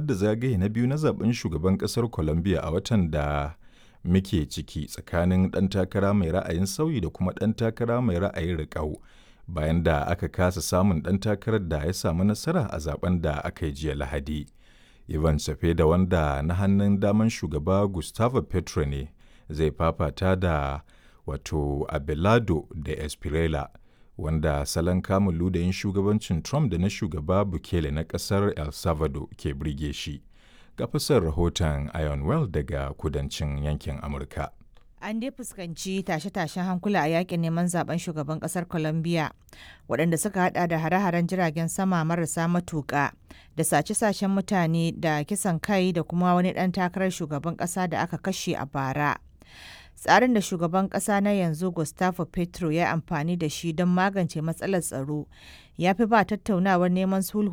da zagaye na biyu na zaben shugaban ƙasar Colombia a watan da muke ciki tsakanin ɗan takara mai ra'ayin sauyi da kuma ɗan takara mai ra'ayin riƙau bayan da aka kasa samun ɗan takarar da ya samu nasara a zaben da aka yi jiya Lahadi. Ivan Cepeda wanda na hannun daman shugaba Gustavo Petro ne zai fafata da wato Abelardo da Espriella wanda salon kamun ludayin shugabancin Trump da na shugaba Bukele na ƙasar El Salvador ke birge shi. Ga fasar rahoton Iron Well daga kudancin yankin Amurka. An dai fuskanci tashe-tashen hankula a yakin neman zaben shugaban kasar Colombia waɗanda suka hada da hare-haren jiragen sama marasa matuƙa da sace-sacen mutane da kisan kai da kuma wani ɗan takarar shugaban ƙasa da aka kashe a bara. Tsarin da shugaban ƙasa na yanzu Gustavo Petro ya amfani da shi don magance matsalar tsaro ya fi ba tattaunawar neman sulhu